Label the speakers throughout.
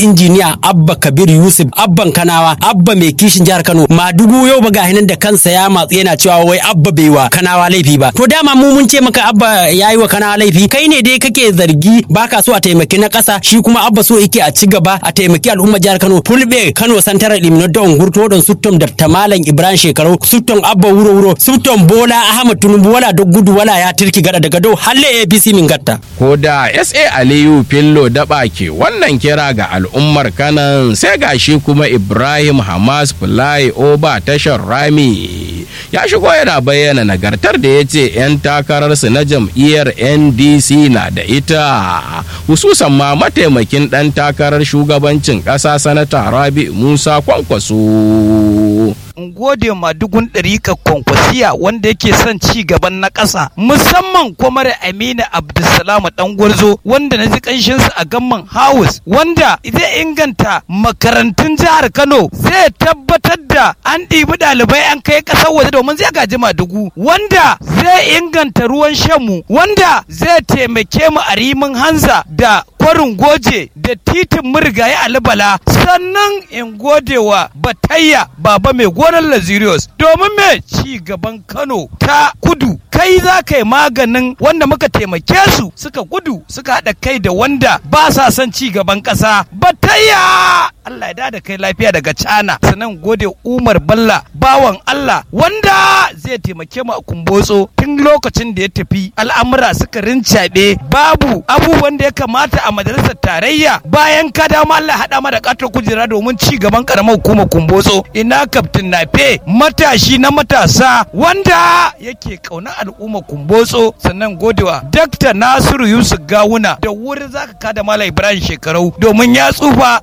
Speaker 1: injiniya abba kabir yusuf abban kanawa abba mai kishin jihar kano madugu yau ba gahinan da kansa ya matsu yana cewa wai abba bai wa kanawa laifi ba to dama mu mun ce maka abba yayi wa kanawa laifi kai ne dai kake zargi baka so a taimaki na ƙasa shi kuma abba so yake a ci gaba a taimaki al'ummar jihar kano fulbe kano santaral limino da ungurto don suttom da tamalan ibrahim shekaru suttom abba wuro wuro suttom bola ahmad tunubu wala duk gudu wala ya tirki gada daga do halle apc min gatta
Speaker 2: ko da sa aliyu fillo daba ke wannan kira ga al'ummar kanan sai gashi kuma ibrahim hamas fly over tashar rami ya shigo yana bayyana nagartar da ya ce 'yan takararsu na jam'iyyar ndc na da ita hususan ma mataimakin ɗan takarar shugabancin ƙasa sanata rabi musa kwankwaso
Speaker 3: in gode ma dugun ɗarika kwankwasiya wanda yake son ci gaban na ƙasa musamman kwamar aminu abdulsalam dan gwarzo wanda na ji ƙanshinsa a gamman house wanda zai inganta makarantun jihar kano zai tabbatar da an ɗibi ɗalibai an kai ƙasar waje domin zai gaji madugu wanda zai inganta ruwan shanmu wanda zai taimake mu a rimin hanza da kwarin goje da titin murgaye alibala sannan in gode wa batayya baba mai gonar lazirius domin me ci gaban kano ta kudu kai za ka yi maganin wanda muka taimake su suka gudu suka haɗa kai da wanda ba sa son ci gaban ƙasa batayya Allah ya da kai lafiya daga cana sannan gode umar balla bawan Allah wanda zai taimake mu a kumbotso tun lokacin da ya tafi al'amura suka rincaɓe babu abubuwan da ya kamata a majalisar tarayya bayan ka dama Allah haɗa ma da ƙatar kujera domin ci gaban ƙaramar hukumar kumbotso ina kaftin nafe matashi na matasa wanda yake ƙauna al'ummar kumbotso sannan godewa dakta nasiru yusuf gawuna da wuri zaka kada mala ibrahim shekarau domin ya tsufa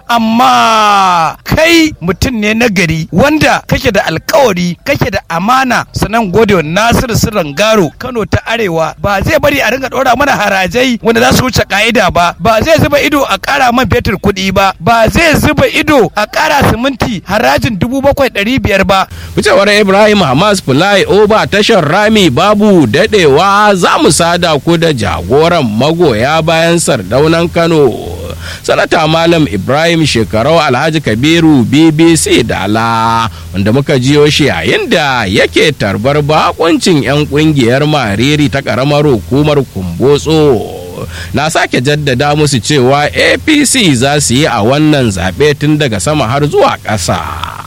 Speaker 3: amma kai mutum ne na gari wanda kake da alkawari kake da amana sannan godewa nasiru sirran garo kano ta arewa ba zai bari a ringa ɗora mana harajai wanda za su wuce ka'ida ba ba zai zuba ido a ƙara man fetur kuɗi ba ba zai zuba ido a ƙara siminti harajin dubu bakwai ɗari biyar ba.
Speaker 2: Ficewar Ibrahim Hamas Fly Over tashar Rami babu daɗewa za mu sada ku da jagoran magoya bayan sardaunan Kano. Sanata Malam Ibrahim Shekarau Alhaji Kabiru BBC Dala wanda muka jiyo shi yayin da yake tarbar bakuncin 'yan kungiyar Mariri ta ƙaramar hukumar Kumbotso. na sake jaddada musu cewa apc za su yi a wannan zaɓe tun daga sama har zuwa ƙasa.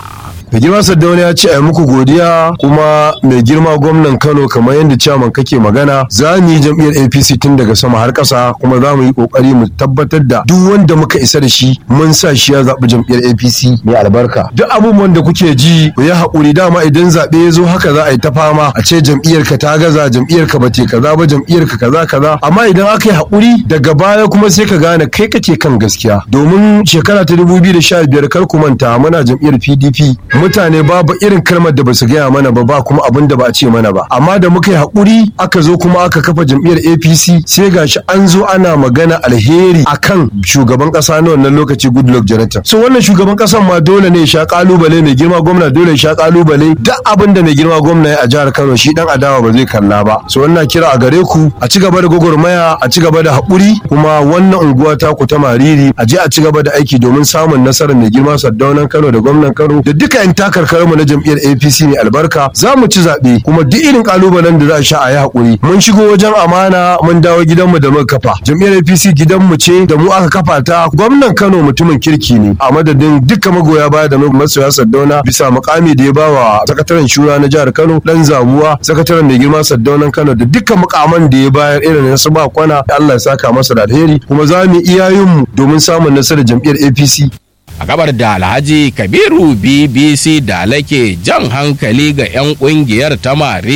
Speaker 4: mai girma saddauna ya ce a muku godiya kuma mai girma gwamnan kano kamar yadda ciyaman kake magana za mu yi jam'iyyar apc tun daga sama har ƙasa kuma za mu yi ƙoƙari mu tabbatar da duk wanda muka isa da shi mun sa shi ya zaɓi jam'iyyar apc mai albarka duk abubuwan da kuke ji ku yi haƙuri dama idan zaɓe ya zo haka za a yi ta fama a ce jam'iyyar ka ta gaza jam'iyyar ka ba te kaza ba jam'iyyar ka kaza kaza amma idan aka yi haƙuri daga baya kuma sai ka gane kai kake kan gaskiya domin shekara ta 2015 kar ku manta muna jam'iyyar pdp mutane babu irin kalmar da basu gaya mana ba ba kuma abin da ba a ce mana ba amma da muka yi haƙuri aka zo kuma aka kafa jam'iyyar APC sai gashi an zo ana magana alheri akan shugaban ƙasa na wannan lokaci Goodluck Jonathan so wannan shugaban ƙasan ma dole ne ya sha kalubale mai girma gwamna dole ya sha kalubale duk abin da mai girma gwamna ya a jihar Kano shi dan adawa ba zai kalla ba so wannan kira a gare ku a ci gaba da gwagwarmaya a ci gaba da haƙuri kuma wannan unguwa ta ku ta Mariri a je a ci gaba da aiki domin samun nasarar mai girma Saddaunan Kano da gwamnan Kano da duka 'yan takarkarmu na jam'iyyar APC ne albarka za mu ci zaɓe kuma duk irin kalubalen da za a sha a yi haƙuri mun shigo wajen amana mun dawo gidanmu da muka kafa jam'iyyar APC gidanmu ce da mu aka kafa ta gwamnan Kano mutumin kirki ne a madadin duka magoya baya da masoya Saddauna bisa mukami da ya ba wa sakataren shura na jihar Kano dan zabuwa sakataren mai girma Saddaunan Kano da duka mukaman da ya bayar irin na su ba kwana Allah ya saka masa da alheri kuma za mu iyayenmu domin samun nasarar jam'iyyar APC
Speaker 2: a gabar da alhaji kabiru bbc da lake jan hankali ga 'yan kungiyar ta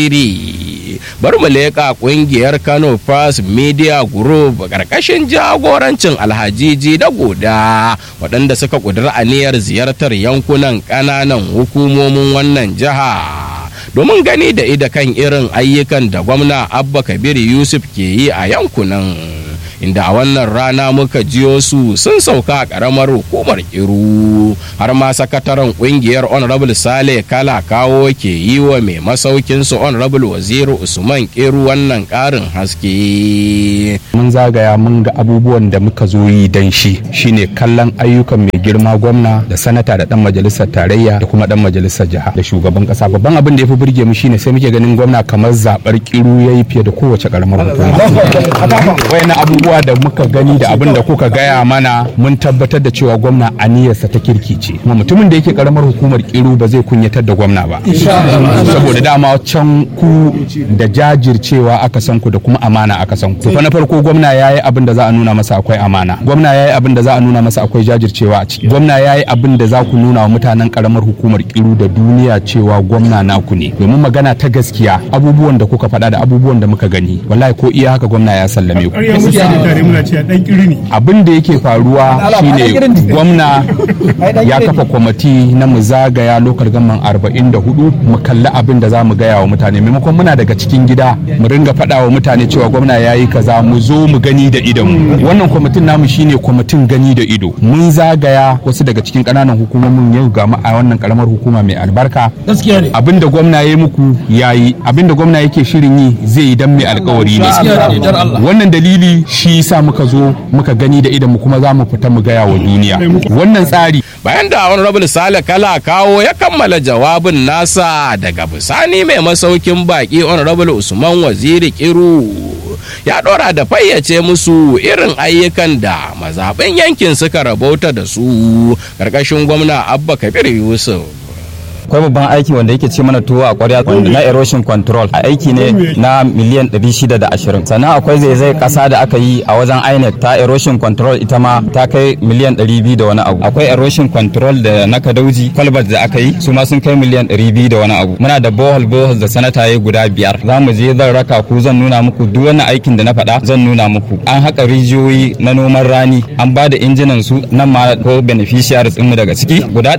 Speaker 2: mariri bari mu leƙa kungiyar kano first media group ƙarƙashin jagorancin alhajiji da goda waɗanda suka ƙudiri aniyar ziyartar yankunan ƙananan hukumomin wannan jiha domin gani da ida kan irin ayyukan da gwamna abba kabir yusuf ke yi a yankunan inda a wannan rana muka jiyo su sun sauka a ƙaramar hukumar Iru har ma sakataren ƙungiyar Honorable Sale Kala kawo ke yi wa mai masaukin su Honorable Waziri Usman Kiru wannan ƙarin haske.
Speaker 5: mun zagaya mun ga abubuwan da muka zo yi dan shi shine kallon ayyukan mai girma gwamna da sanata da dan majalisar tarayya da kuma dan majalisar jiha da shugaban kasa babban abin da ya fi burge mu shine sai muke ganin gwamna kamar zabar kiru yayi fiye da kowace karamar hukuma wayannan abubuwa da muka gani da abin da kuka gaya mana mun tabbatar da cewa gwamna aniyarsa ta kirki ce kuma mutumin da yake karamar hukumar kiru ba zai kunyatar da gwamna ba saboda dama can ku da jajircewa aka san ku da kuma amana aka san ku fa na farko gwamna yayi abin da za a nuna masa akwai amana gwamna yayi abin da za a nuna masa akwai jajircewa a ciki gwamna yayi abin da za ku nuna wa mutanen karamar hukumar kiru da duniya cewa gwamna naku ne domin magana ta gaskiya abubuwan da kuka faɗa da abubuwan da muka gani wallahi ko iya haka gwamna ya sallame ku abin da yake faruwa shine gwamna ya kafa kwamiti na mu zagaya lokal gamman 44 mu kalli abin da za mu gaya wa mutane maimakon muna daga cikin gida mu ringa faɗa wa mutane cewa gwamna ya yi kaza mu zo mu gani da idon wannan kwamitin namu shine kwamitin gani da ido mun zagaya wasu daga cikin ƙananan hukumomin yau ga mu a wannan karamar hukuma mai albarka abin da gwamna ya yi muku ya yi abin da gwamna yake shirin yi zai yi dan mai alkawari ne wannan dalili shi yasa muka zo muka gani da idon mu kuma za mu fita mu gaya wa duniya wannan tsari
Speaker 2: bayan da honorable sale kala kawo ya kammala jawabin nasa daga bisani mai masaukin baki honorable usman waziri kiru ya dora da fayyace musu irin ayyukan da mazaɓen yankin suka rabauta da su ƙarƙashin gwamna abba kabir yusuf
Speaker 6: akwai babban aiki wanda yake ce mana tuwo a kwarya na erosion control a aiki ne na miliyan 620 sannan akwai zaizayar kasa da aka yi a wajen inec ta erosion control ita ma ta kai miliyan 200 da wani abu akwai erosion control da na kadauji kwalbat da aka yi su ma sun kai miliyan 200 da wani abu muna da bohol bohol da sanata ya guda biyar za mu je zan raka ku zan nuna muku duk wani aikin da na faɗa zan nuna muku an haƙa rijiyoyi na noman rani an ba da injinan su nan ma ko beneficiaries mu daga ciki guda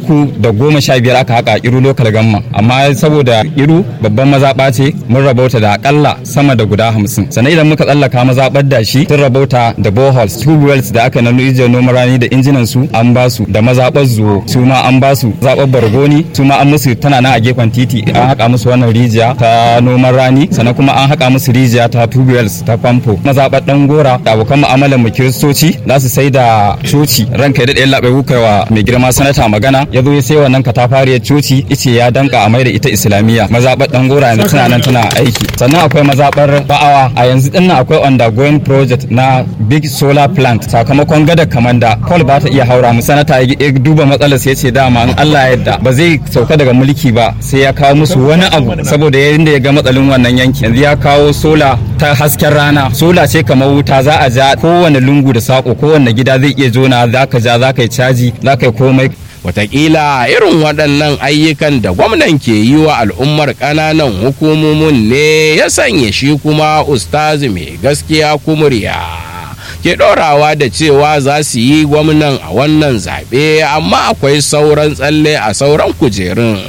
Speaker 6: 315 aka haka iru lokal gamma amma saboda iru babban mazaɓa ce mun rabauta da akalla sama da guda hamsin sannan idan muka tsallaka mazaɓar da shi sun rabauta da boreholes tube wells da aka na rijiyar noman rani da injinan su an ba su da mazaɓar zuwo su ma an ba su zaɓar bargoni su ma an musu tana nan a gefen titi an haƙa musu wannan rijiya ta noman rani sannan kuma an haƙa musu rijiya ta tube wells ta famfo mazaɓar ɗan gora da abokan mu'amalar mu kiristoci za su sai da coci ranka ya daɗe labai wa mai girma sanata magana ya zo ya sai wannan katafariyar coci ice ya danka a maida ita islamiyya mazaɓar dan gora yanzu tana nan tana aiki sannan akwai mazaɓar ba'awa a yanzu dinnan akwai undergoing project na big solar plant sakamakon gada kamanda kol ba ta iya haura mu sanata ya duba matsalar sai ce dama in Allah ya yarda ba zai sauka daga mulki ba sai ya kawo musu wani abu saboda yadda ya ga matsalin wannan yanki yanzu ya kawo sola ta hasken rana sola ce kamar wuta za a ja kowane lungu da sako kowane gida zai iya zona za ka ja za ka yi caji za ka yi komai
Speaker 2: Wataƙila irin waɗannan ayyukan da gwamnan ke yi wa al'ummar ƙananan hukumomin ne ya sanya shi kuma ustazi mai gaskiya kumurya. ke ɗorawa da cewa za su yi gwamnan a wannan zaɓe amma akwai sauran tsalle a sauran kujerun.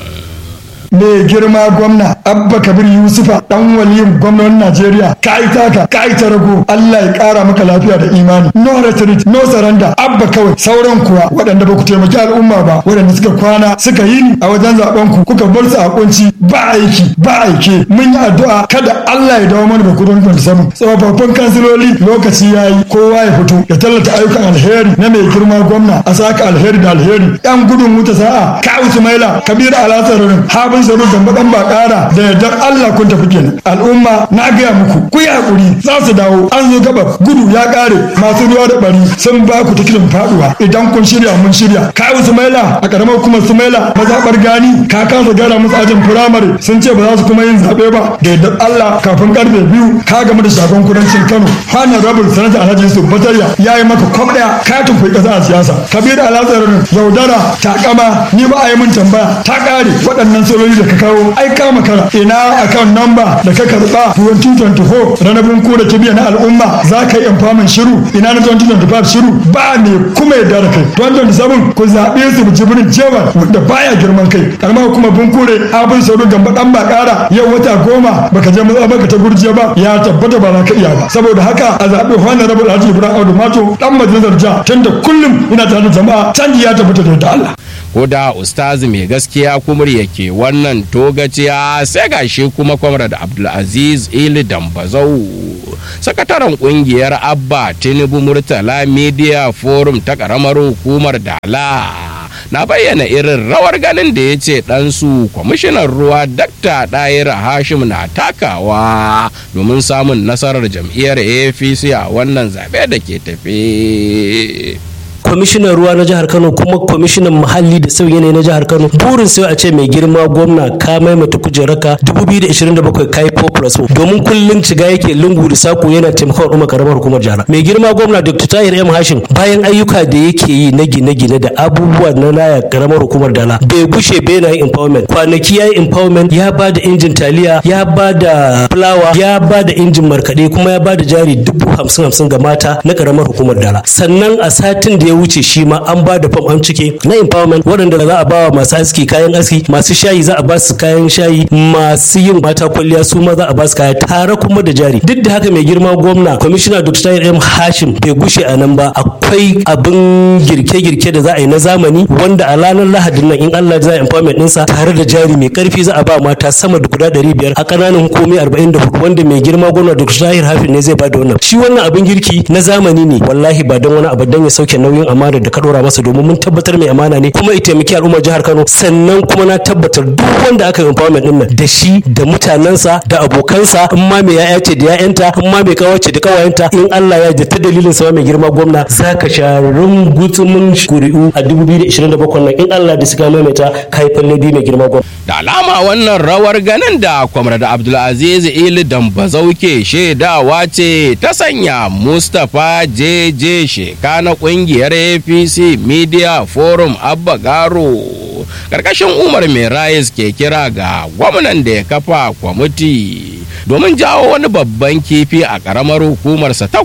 Speaker 7: mai girma gwamna abba kabir yusufa dan waliyin gwamnan najeriya ka yi taka ka yi rago allah ya kara maka lafiya da imani no retreat no surrender abba kawai sauran kuwa waɗanda ba ku taimaki al'umma ba waɗanda suka kwana suka yi ni a wajen zaben ku kuka bar su a kunci ba aiki ba aike mun yi addu'a kada allah ya dawo mana da kudin da samu tsofaffin kansiloli lokaci ya yi kowa ya fito ya tallata ayyukan alheri na mai girma gwamna a saka alheri da alheri yan gudun wuta sa'a ka usmaila kabir alasarin habin saru da madan ba kara da yardar Allah kun tafi kenan al'umma na gaya muku ku yi hakuri za su dawo an zo gaba gudu ya kare masu ruwa da bari sun ba ku tikilin faduwa idan kun shirya mun shirya ka sumaila a karamar kuma sumaila mazaɓar gani ka kasa gara musu ajin firamare sun ce ba za su kuma yin zaɓe ba da yardar Allah kafin karfe biyu ka gama da shagon kudancin Kano hana rabin sanata Alhaji Yusuf Batayya ya yi maka kwam ɗaya katin kuɗi ƙasa a siyasa Kabiru Alhassan yaudara takama ni ba a yi mun tambaya ta ƙare waɗannan sirori matsaloli da ka kawo ai ka makara ina akan namba da ka karba 2024 ranabin ku da kibiya na al'umma za ka yi empowerment shiru ina na 2025 shiru ba ne kuma yadda da kai 2027 ku zaɓe su jibrin jewar da baya girman kai karamar kuma bunkure abin sauro gamba dan ba kara yau wata goma baka je matsa baka ta gurjiya ba ya tabbata ba za ka iya ba saboda haka a zaɓe honorable alhaji ibrahim audu mato dan majalisar jiha tunda kullum ina tare da jama'a canji ya tabbata da yadda allah
Speaker 2: ko da ustazi mai gaskiya kumur yake wannan togaciya sai gashi kuma kwamrad abdulaziz ili dambazau sakataren kungiyar abba tinubu murtala media forum ta karamar hukumar dala na bayyana irin rawar ganin da ya ce ɗansu kwamishinan ruwa dakta ɗayira hashim na takawa domin samun nasarar jam'iyyar apc a wannan zaɓe da ke tafe.
Speaker 8: kwamishinan ruwa na jihar kano kuma kwamishinan muhalli da sauyi yanayi na jihar kano burin sai a ce mai girma gwamna ka maimaita kujeraka 2027 kai 4 plus 4 domin kullum ciga yake lungu da sako yana taimakon al'umma karamar hukumar jihar mai girma gwamna dr tahir m hashim bayan ayyuka da yake yi na gine-gine da abubuwa na laya karamar hukumar dala bai gushe bai na yin empowerment kwanaki ya yi empowerment ya ba da injin taliya ya ba da fulawa ya ba da injin markaɗe kuma ya ba da jari dubu hamsin hamsin ga mata na karamar hukumar dala sannan a satin da ya wuce shi ma an ba da fam an cike na empowerment waɗanda za a ba wa masu aski kayan aski masu shayi za a ba su kayan shayi masu yin mata kwalliya su ma za a ba su kaya tare kuma da jari duk da haka mai girma gwamna kwamishina dr tahir m hashim bai gushe a nan ba akwai abin girke-girke da za a yi na zamani wanda a ranar lahadin nan in allah za a empowerment ɗinsa tare da jari mai karfi za a ba mata sama da guda ɗari biyar a ƙananan hukumi arba'in da hudu wanda mai girma gwamna dr tahir hafin ne zai ba da wannan shi wannan abin girki na zamani ne wallahi ba don wani abu don ya sauke nauyin amana da ka dora masa domin mun tabbatar mai amana ne kuma ya taimaki al'ummar jihar Kano sannan kuma na tabbatar duk wanda aka yi empowerment din nan da shi da mutanensa da abokansa in ma mai yaya ce da yayanta in ma mai kawace da kawayenta in Allah ya da ta dalilin sa mai girma gwamna zaka sha rungutsumin kuri'u a 2027 nan in Allah da suka maimaita kai falle bi mai girma gwamna
Speaker 2: da alama wannan rawar ganin da kwamrad abdulaziz ili dambazau ke shaidawa ce ta sanya mustapha jeje sheka na kungiyar apc media forum abba garo karkashin umar mai rayis ke kira ga gwamnan da ya kafa kwamiti domin jawo wani babban kifi a karamar hukumarsa ta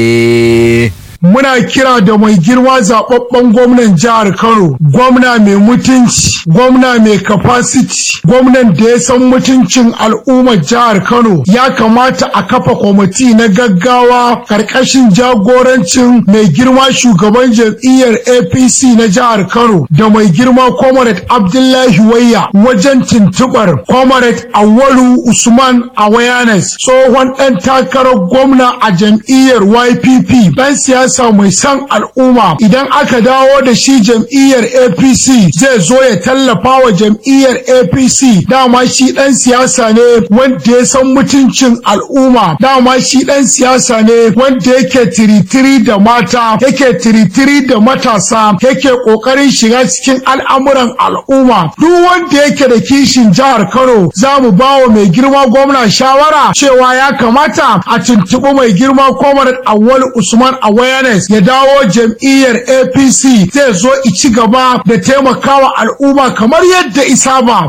Speaker 2: gwale
Speaker 9: muna kira da mai girma zababben gwamnan jihar Kano, gwamna mai mutunci, gwamna mai capacity, gwamnan da ya san mutuncin al'ummar jihar Kano. Ya kamata a kafa kwamiti na gaggawa karkashin jagorancin mai girma shugaban jam'iyyar APC na jihar Kano da mai girma Comrade Abdullahi Wayya wajen tuntubar Comrade Awalu Usman Awareness tsohon ɗan takarar gwamna a jam'iyyar YPP ɗan siyasa siyasa mai san al'umma idan aka dawo da shi jam'iyyar apc zai zo ya tallafa wa jam'iyyar apc dama shi dan siyasa ne wanda ya san mutuncin al'umma dama shi dan siyasa ne wanda yake tiritiri da mata yake tiritiri da matasa yake kokarin shiga cikin al'amuran al'umma duk wanda yake da kishin jihar kano za mu ba wa mai girma gwamna shawara cewa ya kamata a tuntuɓi mai girma kwamar awwal usman awaya awareness ya dawo jam'iyyar apc zai zo ci gaba da taimakawa al'umma kamar yadda isa ba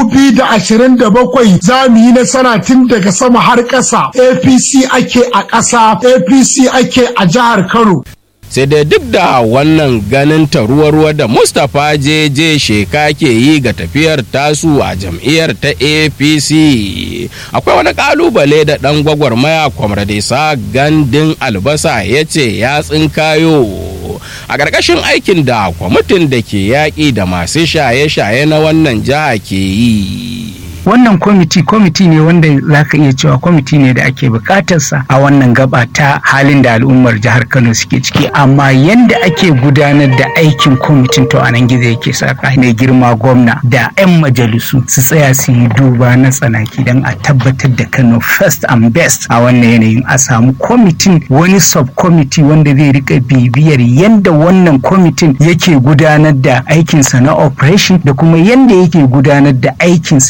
Speaker 9: bakwai za mu yi nasara tun daga sama har ƙasa apc ake a ƙasa apc ake a jihar kano
Speaker 2: sai dai duk da wannan ganin ta ruwa-ruwa da mustapha jeje sheka ke yi ga tafiyar tasu a jam'iyyar ta apc akwai wani kalubale da dan gwagwarmaya kwamradesa gandun albasa ya ce ya tsinkayo a ƙarƙashin aikin da kwamitin da ke yaƙi da masu shaye-shaye na wannan jiha ke yi
Speaker 10: wannan kwamiti kwamiti ne wanda za ka iya cewa kwamiti ne da ake bukatarsa a wannan gaba ta halin da al'ummar jihar kano suke ciki amma yanda ake gudanar da aikin kwamitin to anan gizo yake saka mai girma gwamna da 'yan majalisu su tsaya su yi duba na tsanaki don a tabbatar da kano first and best a wannan yanayin a samu kwamitin wani subcommittee wanda zai rika bibiyar yanda wannan kwamitin yake gudanar da aikinsa na operation da kuma yanda yake gudanar da aikinsa idan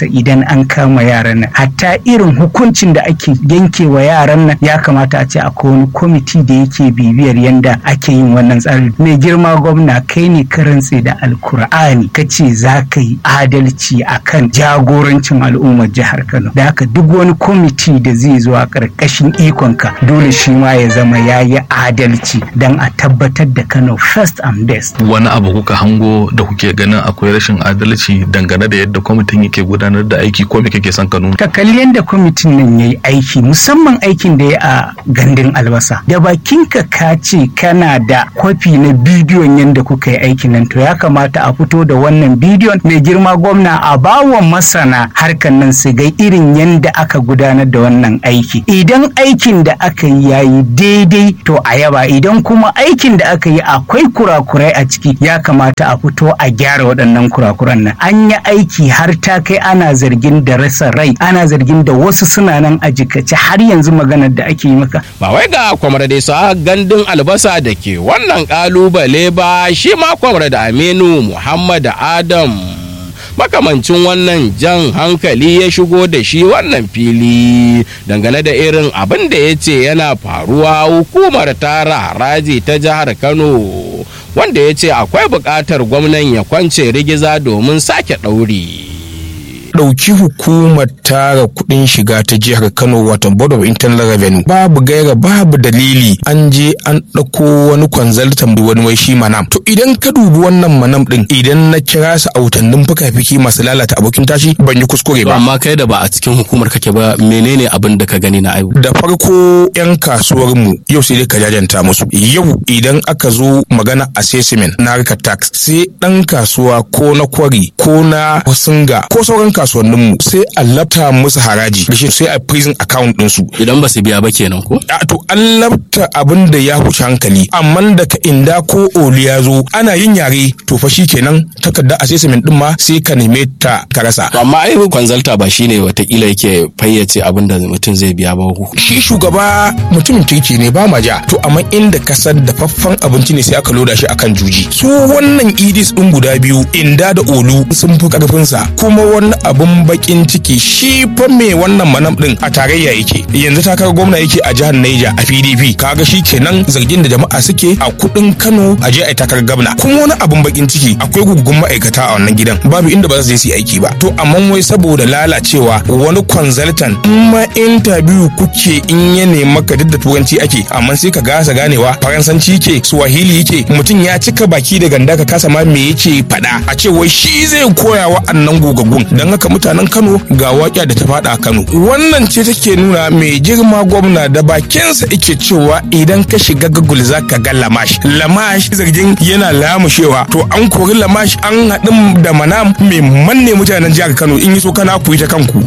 Speaker 10: an kama yaran nan hatta irin hukuncin da ake yanke wa yaran nan ya kamata a ce akwai wani kwamiti da yake bibiyar yanda ake yin wannan tsari mai girma gwamna kai ne ka rantse da alkur'ani ka ce za ka yi adalci akan jagorancin al'ummar jihar kano da haka duk wani kwamiti da zai zo a ƙarƙashin ikonka dole shi ma ya zama ya yi adalci don a tabbatar da kano first and best
Speaker 11: wani abu kuka hango da kuke ganin akwai rashin adalci dangane da yadda kwamitin yake gudanar da aiki ko me kake son ka nuna
Speaker 10: ka kalli yadda kwamitin nan ya yi aiki musamman aikin da ya a gandun albasa da bakinka ka ce kana da kwafi na bidiyon yadda kuka yi aikin nan to ya kamata a fito da wannan bidiyon mai girma gwamna a bawa masana harkar nan su ga irin yadda aka gudanar da wannan aiki idan aikin da aka yi yayi daidai to a yaba idan kuma aikin da aka yi akwai kurakurai a ciki ya kamata a fito a gyara waɗannan kurakuran nan an yi aiki har ta kai ana zargin da rasa rai ana zargin da wasu suna nan a jikace har yanzu maganar da ake yi maka
Speaker 2: ba wai ga kwamar da sa gandun albasa da ke wannan kalubale ba shi ma kwamar da aminu muhammad adam makamancin wannan jan hankali ya shigo da shi wannan fili dangane da irin abin da ya ce yana faruwa hukumar tara haraji ta jihar kano wanda ya ce akwai buƙatar gwamnan ya kwance rigiza domin sake ɗauri.
Speaker 12: ɗauki hukumar tara kuɗin shiga ta jihar Kano wato Board of Internal Revenue babu gaira babu dalili an je an ɗauko wani consultant wani wai shi manam to idan ka dubi wannan manam ɗin idan na kira su autannin fuka-fiki masu lalata abokin tashi ban yi kuskure ba
Speaker 1: amma kai da ba a cikin hukumar kake ba menene abin da ka gani na aibu
Speaker 12: da farko yan kasuwar mu yau sai dai ka jajanta musu yau idan aka zo magana assessment na harkar tax sai ɗan kasuwa ko na kwari ko na singa ko sauran kasuwanninmu sai a labta musu haraji da shi sai a prison account ɗinsu.
Speaker 1: Idan ba su biya ba kenan ko?
Speaker 12: A to an labta abin da ya huce hankali amma daga inda ko oli ya zo ana yin yare to fa kenan takardar assessment din ma sai ka neme ta ka rasa.
Speaker 1: To amma ai kwanzalta ba shine watakila yake fayyace abin da mutum zai biya ba.
Speaker 12: Shi shugaba mutumin kirki ne ba ma ja to amma inda kasar da faffan abinci ne sai aka loda shi akan juji. So wannan idis din guda biyu inda da olu sun fi karfinsa kuma wani abun bakin ciki shi fa me wannan manam din a tarayya yake yanzu takar gwamna yake a jihar Niger a PDP kaga shi kenan zargin da jama'a suke a kudin Kano a je a takar gwamna kuma wani abun bakin ciki akwai gugun ma'aikata a wannan gidan babu inda ba za su je su yi aiki ba to amma wai saboda lalacewa wani consultant in ma interview kuke in ya nema ka duk da turanci ake amma sai ka gasa ganewa faransanci ke swahili yake mutum ya cika baki da ganda ka kasa ma me yake faɗa a ce wai shi zai koya wa annan gogaggun don haka mutanen Kano ga waƙa da ta faɗa a Kano. Wannan ce take nuna mai girma gwamna da bakinsa yake cewa idan ka shiga Google za ka ga Lamash. Lamash zargin yana lamushewa to an kori Lamash an haɗin da manam mai manne mutanen jihar Kano in yi so kana ku yi ta kanku.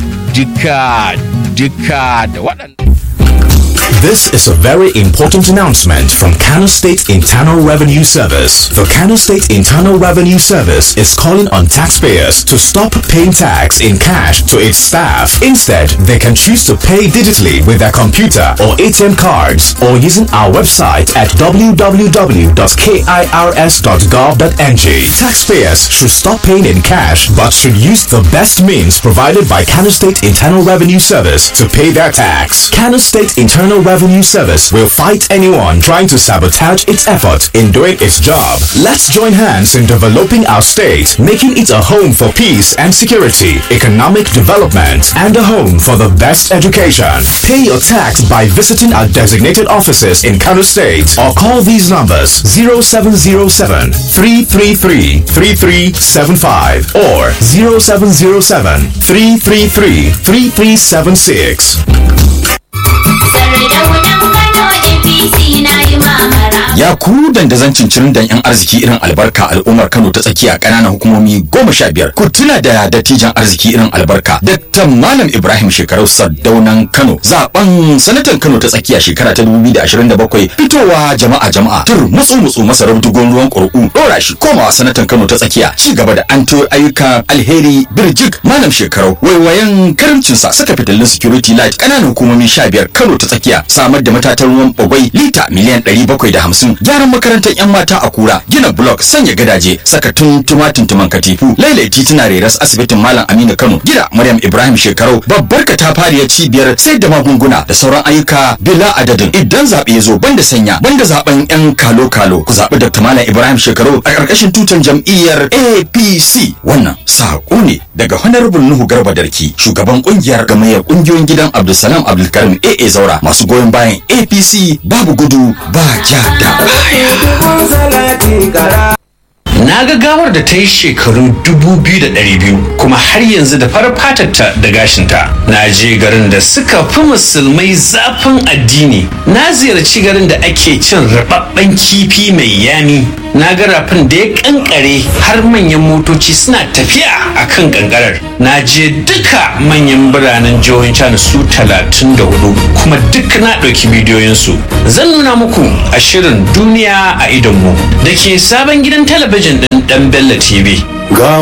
Speaker 2: Dika dika da waɗanda.
Speaker 13: This is a very important announcement from Kano State Internal Revenue Service. The Kano State Internal Revenue Service is calling on taxpayers to stop paying tax in cash to its staff. Instead, they can choose to pay digitally with their computer or ATM cards or using our website at www.kirs.gov.ng. Taxpayers should stop paying in cash but should use the best means provided by Kano State Internal Revenue Service to pay their tax. Kano State Internal Revenue Service will fight anyone trying to sabotage its effort in doing its job. Let's join hands in developing our state, making it a home for peace and security, economic development, and a home for the best education. Pay your tax by visiting our designated offices in Kano State or call these numbers 0707 333 3375 or 0707 333 3376.
Speaker 14: Ya ku dandazon cincirin dan yan arziki irin albarka al'ummar Kano ta tsakiya ƙananan hukumomi goma sha biyar. Ku tuna da dattijan arziki irin albarka Dr. Malam Ibrahim shekarau Sardaunan Kano zaben sanatan Kano ta tsakiya shekara ta 2027 fitowa jama'a jama'a tur mutsu mutsu masarar dugon ruwan ƙurƙu ɗora shi komawa sanatan Kano ta tsakiya ci gaba da an ayyukan alheri birjik Malam shekarau waiwayen karamcinsa saka fitilun security light ƙananan hukumomi sha biyar Kano ta tsakiya samar da matatan ruwan bagwai lita miliyan ɗari bakwai da hamsin talatin gyaran makarantar yan mata a kura gina blok sanya gadaje saka tuntuma tuntuman katifu lailai tituna reras asibitin malam aminu kano gida maryam ibrahim shekarau babbar katafariyar cibiyar sai da magunguna da sauran ayyuka bila adadin idan zaɓe ya zo banda sanya banda zaben yan kalo kalo ku zaɓi dr malam ibrahim shekarau a ƙarƙashin tutan jam'iyyar apc wannan saƙo ne daga honorable nuhu garba darki shugaban ƙungiyar gamayyar ƙungiyoyin gidan abdulsalam abdulkarim aa zaura masu goyon bayan apc babu gudu ba ja da baya
Speaker 15: Na ga gawar da ta yi shekaru 2,200 kuma har yanzu da farar fatarta da gashinta. Na je garin da suka fi musulmai zafin addini. Na ziyarci garin da ake cin rababben kifi mai yami. Na ga rafin da ya kankare har manyan motoci suna tafiya a kan kankarar. Na je duka manyan biranen jihohin China su 34 kuma duk na ɗauki bidiyoyinsu. Zan nuna muku a shirin duniya a idonmu da ke sabon gidan talabijin ɗin ɗan Bello TV.